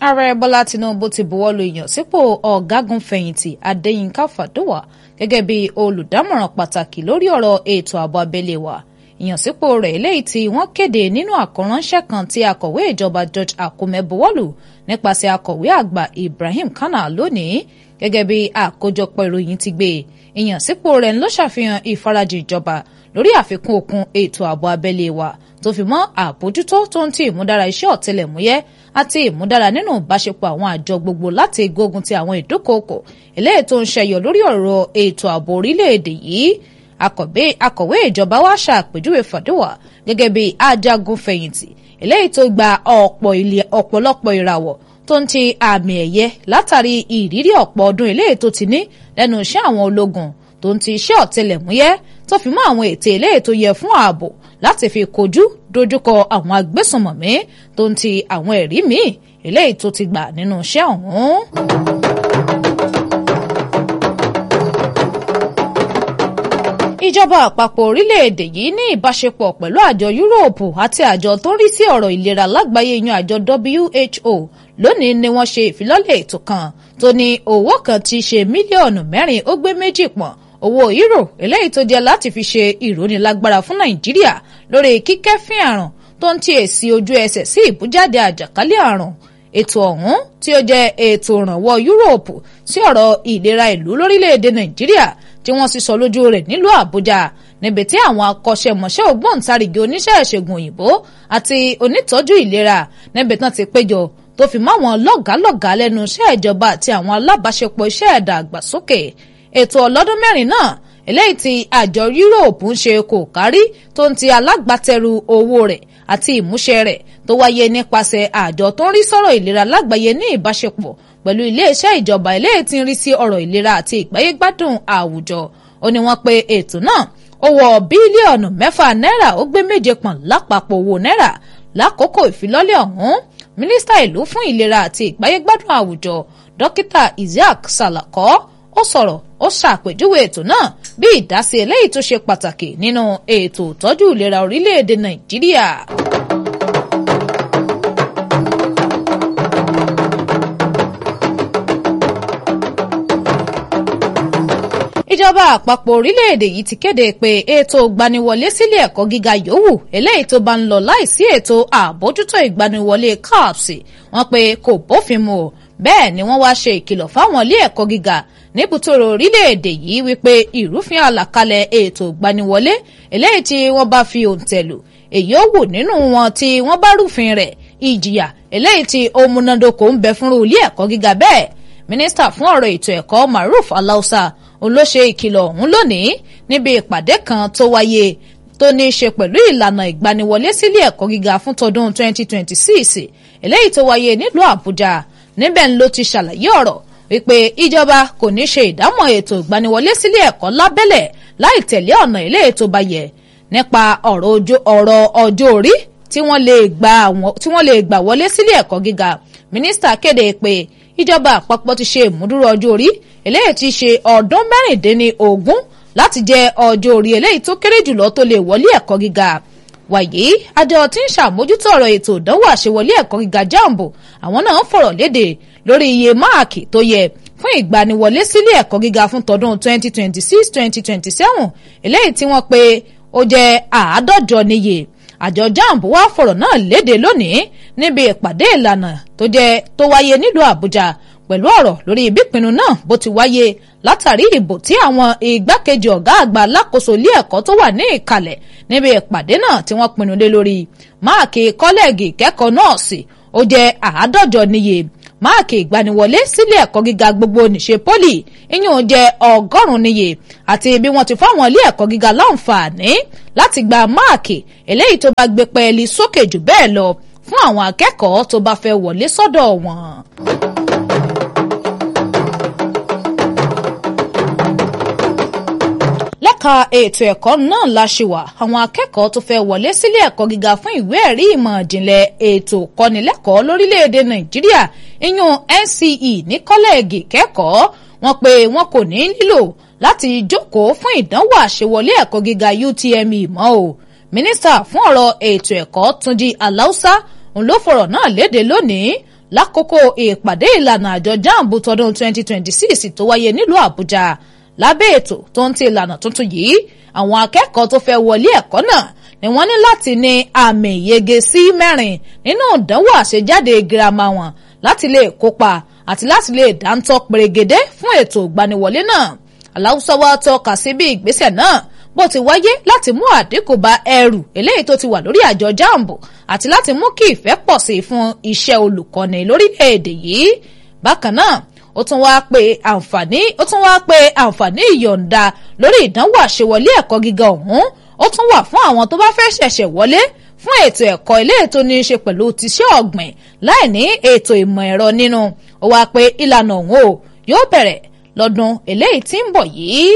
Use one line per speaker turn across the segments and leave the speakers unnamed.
ààrẹ bọ́lá tinubu ti buwọ́lu ìyànsípò ọ̀gágun fẹ̀yìntì adéyínká fàdúwà gẹ́gẹ́ bí olùdámọ̀ràn pàtàkì lórí ọ̀rọ̀ ètò ààbò abẹ́lé wa ìyànsípò rẹ̀ eléyìí tí wọ́n kéde nínú àkọ́ránṣẹ́ kan tí akọ̀wé ìjọba george akume buwọ́lù nípasẹ̀ akọ̀wé àgbà ibrahim kana lónìí gẹ́gẹ́ bí àkójọpọ̀ ìròyìn ti gbé ìyànsípò rẹ̀ ló ṣàfihàn ìfarajì ìjọba lórí àfikún okun ètò ààbò abẹ́lé wa tó fi mọ́ àbójútó tó ń ti ìmúdára iṣẹ́ ọ̀tẹlẹ̀múyẹ́ àti ìmúdára nínú ìbáṣepọ̀ àwọn àjọ gbogbo láti gbógun ti àwọn ìdúkòokò eléyìí tó ń ṣẹyọ lórí ọ̀rọ̀ ètò ààbò orílẹ̀-èdè yìí akọ̀wé ìjọba wa ṣàpèjúwe fàdúwà gẹ́gẹ́ bí ajagun fẹ̀yìntì eléyìí tó gba ọ̀pọ̀lọpọ̀ ìràwọ̀ tó ń ti àmì ẹ̀yẹ látàrí ìrírí ọ̀pọ̀ ọdún eléyìí tó ti ní lẹ́nu iṣẹ́ àwọn ológun tó ń ti iṣẹ́ ọ̀tẹlẹ̀múyẹ́ tó fi mọ́ àwọn ètè eléyìí tó yẹ fún ààbò láti fi kojú dojúkọ àwọn agbésùnmọ̀mí tó ń ti àwọn ẹ̀rí míì eléyìí tó ti gbà nínú iṣẹ́ ọ̀hún. ìjọba àpapọ̀ orílẹ̀-èdè yìí ní ìbáṣepọ̀ pẹ̀lú àjọ yúróòpù àti àjọ tó ń rí sí ọ̀rọ̀ ìlera lágbàáyé yan àjọ WHO lónìí ni wọ́n ṣe ìfilọ́lẹ̀ ètò kan tó ní owó kan ti ṣe mílíọ̀nù mẹ́rin ó gbé méjì pọ̀n owó euro eléyìí tó jẹ́ láti fi ṣe ìrónilágbára fún nàìjíríà lórí kíkẹ́fín àrùn tó ń ti èsì ojú ẹsẹ̀ sí ìbújáde àjàkálẹ̀ àrùn ètò ọ̀hún tí ó jẹ́ ètò ìrànwọ́ yúróòpù sí ọ̀rọ̀ ìlera ìlú lórílẹ̀‐èdè nàìjíríà tí wọ́n sì sọ lójú rẹ̀ nílùú àbújá níbi tí àwọn akọ́ṣẹ́mọṣẹ́ ògbóǹtarìgì oníṣẹ́ ìṣègùn òyìnbó àti onítọ́jú ìlera níbi tán ti péjọ tó fi mọ́ àwọn lọ́gàálọ́gàá lẹ́nu iṣẹ́ ìjọba àti àwọn alábàáṣepọ̀ iṣẹ́ ẹ̀dá àgbàsókè ètò ọlọ́dún mẹ́rin náà eléyìí tí àjọ yúróòpù ń ṣe kò kárí tó ń ti alágbàtẹrù owó rẹ̀ àti ìmúṣẹ rẹ̀ tó wáyé nípasẹ̀ àjọ tó ń rí sọ̀rọ̀ ìlera lágbàáyé ní ìbáṣepọ̀ pẹ̀lú iléeṣẹ́ ìjọba eléyìí tí ń rí sí ọ̀rọ̀ ìlera àti ìgbáyégbádùn àwùjọ ó ní wọ́n pe ètò náà ó wọ bílíọ̀nù mẹ́fà náírà ó gbé méje pọ̀n lápapọ̀ owó náírà lákòókò ìfilọ́lẹ̀ ọ̀hún mínísítà ìlú fún ìlera àti ìgbáyégbádùn àwùjọ dókítà Isiaq Salako ó sọ̀rọ̀ ó ṣàpèjúwe ètò náà bí ìdásí eléyìí tó ṣe pàtàkì nínú ètò ìtọ́jú ìlera orílẹ̀-èdè Nàìjíríà. ìjọba àpapọ̀ orílẹ̀-èdè yìí ti kéde pé ètò ìgbaniwọlé sílé ẹ̀kọ́ gíga yòówù eléyìí tó bá ń lọ láìsí ètò àbójútó ìgbaniwọlé CAPS wọ́n pé kò bófin mu o bẹ́ẹ̀ ni wọ́n wá ṣe ìkìlọ̀ fáwọn ilé ẹ̀kọ́ gíga níbùtòrò orílẹ̀-èdè yìí wípé ìrúfin àlàkalẹ̀ ètò ìgbaniwọlé eléyìí tí wọ́n bá fi òǹtẹ̀ lù èyí ó wù nínú wọn tí wọ́n bá rúfin rẹ̀ ìjìyà eléyìí tí ó múnádóko ń bẹ fúnrú ilé ẹ̀kọ́ gíga bẹ́ẹ̀ mínísítà fún ọ̀rọ̀ ètò ẹ̀kọ́ Maruf Alausa olóṣè ìkìlọ̀ ọ̀hún lónìí níbi ìpàdé kan tó wáyé tó ní í ṣe pẹ̀lú ìlànà ìgbaniwọlé sílé ẹ̀kọ́ gíga fún tọdún 2026 eléyìí tó wáyé nílùú Àbújá níbẹ̀ ń ló ti ṣàlàyé ọ̀rọ̀ wípé ìjọba kò ní ṣe ìdámọ̀ ètò ìgbaniwọlé sílé ẹ̀kọ́ lábẹ́lẹ̀ láì tẹ̀lé ọ̀nà ilé ètò bá yẹ nípa ọ̀rọ̀ ọjọ́ orí tí wọ́n lè gbà wọlé sílé ẹ̀kọ́ gíga mínísítà kéde pé ìjọba àpapọ̀ ti ṣe ìmúdúró ọjọ́ orí eléyìí ti ṣe ọdún mẹ́rìndínní ogún láti jẹ́ ọjọ́ orí eléyìí tó kéré jùlọ tó lè wọlé ẹ̀kọ́ gíga wàyí àjọ tí ń ṣàmójútó ọ̀rọ̀ ètò ìdánwò àṣewọlé ẹ̀kọ́ gíga jambo àwọn náà fọ̀rọ̀ léde lórí iye máàkì tó yẹ fún ìgbaniwọlé sílé ẹ̀kọ́ gíga fún tọdún 2026-2027 eléyìí tí wọ́n pe ó jẹ́ àádọ́jọ níye àjọ jambo wá fọ̀rọ̀ náà léde lónìí níbi ìpàdé ìlànà tó jẹ́ tó wáyé nílùú àbújá pẹ̀lú ọ̀rọ̀ lórí ìbípinnu náà bó ti wáyé látàrí ìbò tí àwọn igbákejì ọ̀gá àgbà alákòóso ilé ẹ̀kọ́ tó wà ní ìkàlẹ̀ níbi ìpàdé náà tí wọ́n pinnu lé lórí máàkì kọ́lẹ́ẹ̀gì ìkẹ́kọ̀ọ́ nọ́ọ̀sì ó jẹ́ àádọ́jọ níye máàkì ìgbaniwọlé sílé ẹ̀kọ́ gíga gbogbo nìṣe pólì ìyún jẹ́ ọgọ́rùn-ún níye àti bí wọ́n ti fáwọn ilé ẹ̀kọ́ gíga láǹfààní láti gba máàkì eléyìí tó bá gbé pẹ́ẹ́lí sókè jù bẹ́ẹ̀ lọ fún àwọn akẹ́kọ̀ọ́ tó bá fẹ́ wọlé sọ́dọ̀ wọn. lẹ́ka ètò ẹ̀kọ́ náà la ṣe wà àwọn akẹ́kọ̀ọ́ tó fẹ́ wọlé sílé ẹ̀kọ́ gíga fún ìwé ẹ̀rí ìmọ̀ ìjìnlẹ̀ ètò kọ́nilẹ́kọ̀ọ́ lórílẹ̀‐èdè nàìjíríà ìyún NCE ní kọ́lẹ́ẹ̀gì kẹ́kọ̀ọ́ wọn pé wọn kò ní nílò láti jókòó fún ìdánwò àṣewọlé ẹ̀kọ́ gíga UTME mọ́ o mínísítà fún ọ̀rọ̀ ètò ẹ̀kọ́ túnjí aláùsá òun ló fọ̀rọ̀ náà léde lónìí lákòókò ìpàdé ìlànà àjọ jambu tọdún 2026 tó wáyé nílùú àbújá lábẹ́ ètò tó ń ti ìlànà tuntun yìí àwọn akẹ́kọ̀ọ́ tó fẹ́ wọlé ẹ̀kọ́ náà ni wọ́n ní láti ní àmì ìyege sí mẹ́rin nínú ìdánwò àṣejáde girama wọn láti lè kópa àti láti lè dáńtọ́ pèrègèdè fún ètò ìgbaniwọlé náà aláwùsọ wa tọ́ka sí bí ìgbésẹ̀ náà bó ti wáyé láti mú àdínkù bá ẹrù eléyìí tó ti wà lórí àjọ jambo àti láti mú kí ìfẹ́ pọ̀ sí fún iṣẹ́ olùkọ́ni lórílẹ̀‐èdè yìí bákan náà ó tún wáá pe àǹfààní ó tún wáá pe àǹfààní ìyọ̀ǹda lórí ìdánwò àṣewọlé ẹ̀kọ́ gíga ọ̀hún ó tún wà fún àwọn tó bá fẹ́ ṣẹ̀ṣẹ̀ wọlé fún ètò ẹ̀kọ́ ilé ètò ní í ṣe pẹ̀lú tiṣẹ́ ọ̀gbìn láì ní ètò ìmọ̀ ẹ̀rọ nínú ó wáá pe ìlànà ọ̀hún o yóò bẹ̀rẹ̀ lọ́dún eléyìí tí ń bọ̀ yìí.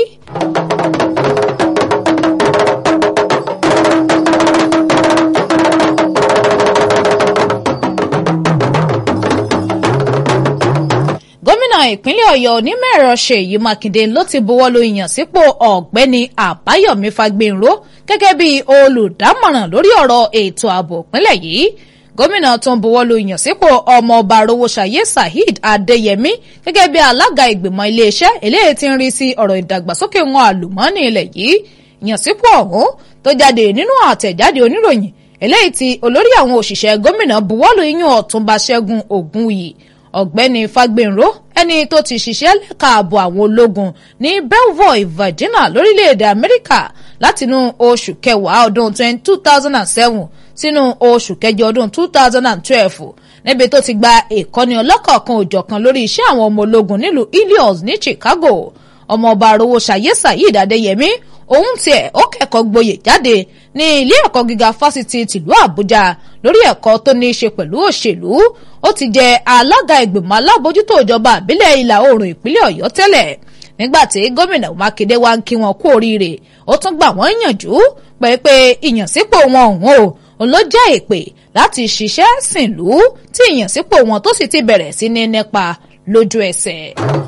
gómìnà ìpínlẹ̀ ọ̀yọ́ onímọ̀-ẹ̀rọ ṣèyí mákindé ló ti buwọ́lu ìyànsípò ọ̀gbẹ́ni àbáyọ̀mí fagbénró gẹ́gẹ́ bí olùdámọ̀ràn lórí ọ̀rọ̀ ètò ààbò ìpínlẹ̀ yìí gómìnà tó ń buwọ́lu ìyànsípò ọmọọba rówóṣayé saheed adéyẹmí gẹ́gẹ́ bí alága ìgbìmọ̀ iléeṣẹ́ eléyìí tí ń rí sí ọ̀rọ̀ ìdàgbàsókè wọn àlùmọ́ọ́nì ilẹ̀ yìí ìyànsípò ọ̀hún tó jáde nínú àtẹ̀jáde oníròyìn eléyìí tí olórí àwọn òṣìṣẹ́ gómìnà buwọ́lu iyún ọ̀túnba ṣẹ́gun ògúnyì ọ̀gbẹ́ni fagbénró ẹni tó ti ṣiṣẹ́ lẹ́ka ààbò àwọn ológun ní belvoir virginia lórílẹ̀‐èdè amẹ́ríkà látinú oṣù kẹwàá ọdún 2007 sínú oṣù kẹjọ ọdún 2012 níbi tó ti gba ìkọ́ni ọlọ́kọ̀ọ̀kan òjọ̀kan lórí iṣẹ́ àwọn ọmọ ológun nílùú Illinois ní Chicago ọmọọba arówóṣayé saheed adéyẹmí òun tiẹ̀ ó kẹ́kọ̀ọ́ gboyè jáde ní ilé ẹ̀kọ́ gíga fásitì tìlú àbújá lórí ẹ̀kọ́ tó ní í ṣe pẹ̀lú òṣèlú ó ti jẹ alága ìgbìmọ̀ alábòjútó ìjọba àbílẹ̀ ìlà oòrùn ìpínlẹ̀ ọ̀yọ́ tẹ́lẹ̀ nígbà tí gómìnà mákindé wá ń kí wọn kú oríire ó tún gbà wọ́n yànjú pé pé ìyànsípò wọn ọ̀hún o òun ló jẹ́ ìpè láti ṣiṣẹ́ sìnlú tí ìyànsípò wọn tó sì ti bẹ̀rẹ̀ sí ní nípa lójú ẹsẹ̀.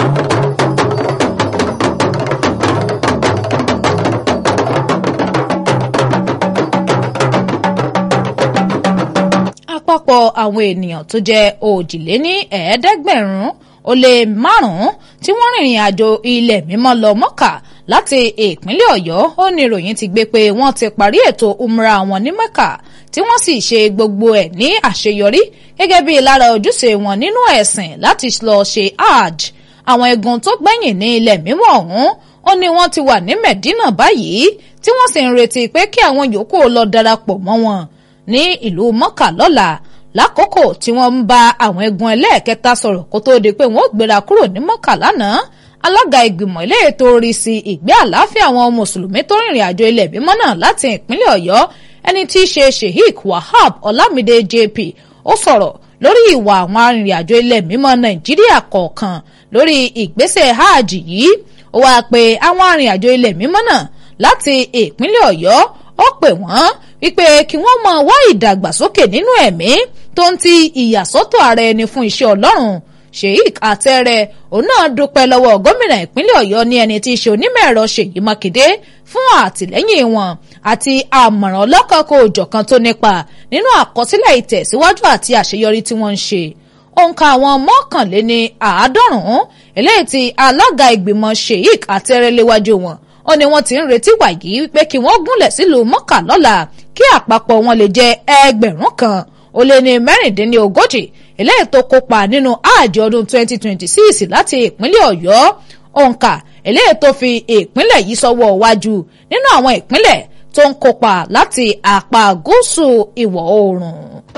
àpapọ̀ àwọn ènìyàn tó jẹ́ òjìléní ẹ̀ẹ́dẹ́gbẹ̀rún ó lé márùn-ún tí wọ́n rìnrìn àjò ilẹ̀ mímọ́ lọ mọ́kà láti ìpínlẹ̀ ọ̀yọ́ ó ní ìròyìn ti gbé pé wọ́n ti parí ètò umra wọn ní mẹ́kà tí wọ́n sì ṣe gbogbo ẹ̀ ní àṣeyọrí gẹ́gẹ́ bí lára ojúṣe wọn nínú ẹ̀sìn láti lọ ṣe hajj àwọn egun tó gbẹ̀yìn ní ilẹ̀ mímọ́ ọ̀hún ó ní wọ́n ti wà ní medina báyìí tí wọ́n sì ń retí pé kí àwọn yòókù lọ darapọ̀ mọ́ wọn ní ìlú mọ́kà lọ́la lákòókò tí wọ́n ń bá àwọn ẹ̀gbọ́n ẹlẹ́ẹ̀kẹta sọ̀rọ̀ kó tóó di pé wọ́n ó gbéra kúrò ní mọ́kà lánàá alága ìgbìmọ̀ ilé ètò orí sí ìgbé àlàáfíà àwọn mùsùlùmí tó rìnrìn àjò ilẹ̀ bímọ náà láti ìpínlẹ̀ ọ̀yọ́ ẹni tí í ṣe sheikh wahab ọlámídé jp ó sọ̀rọ̀ lórí ìwà àwọn arìnrìn-àjò ilẹ̀ mímọ́ nàìjíríà kọ̀ọ̀kan lórí ìgbésẹ̀ hajj yìí ó wáá pe àwọn arìnrìn-àjò ilẹ̀ mímọ́ náà láti ìpínlẹ̀ ọ̀yọ́ ó pè wọ́n wípé kí wọ́n máa wá ìdàgbàsókè nínú ẹ̀mí tó ń ti ìyàsọ́tọ̀ ara ẹni fún iṣẹ́ ọlọ́run sheik àtẹrẹ òun náà dúpẹ́ lọ́wọ́ gómìnà ìpínlẹ̀ ọ̀yọ́ ní ẹni tí í ṣe onímọ̀ ẹ̀rọ ṣèyí mákindé fún àtìlẹ́yìn wọn àti àmọ̀ràn ọlọ́kọ̀ọ́kọ́ òjọ̀kan tó nípa nínú àkọsílẹ̀ ìtẹ̀síwájú àti àṣeyọrí tí wọ́n ń ṣe òǹkà àwọn mọ́kànléní àádọ́rùn-ún eléyìí tí alága ìgbìmọ̀ sheik àtẹrẹ léwájú wọn ó ní wọ́n ti ń retí wàyí wípé kí wọ́n gúnlẹ̀ sílùú mọ́kà lọ́la kí àpapọ̀ wọn lè jẹ́ ẹgbẹ̀rún kan ó lé ní mẹ́rìndínlógójì eléyìí tó kópa nínú ààjì ọdún 2026 láti ìpínlẹ̀ ọ̀yọ́ òǹkà eléyìí tó fi ìpínlẹ̀ yìí sọ́wọ́ wájú nínú àwọn ìpínlẹ̀ tó ń kópa láti apá gúúsù ìwọ̀ oòrùn.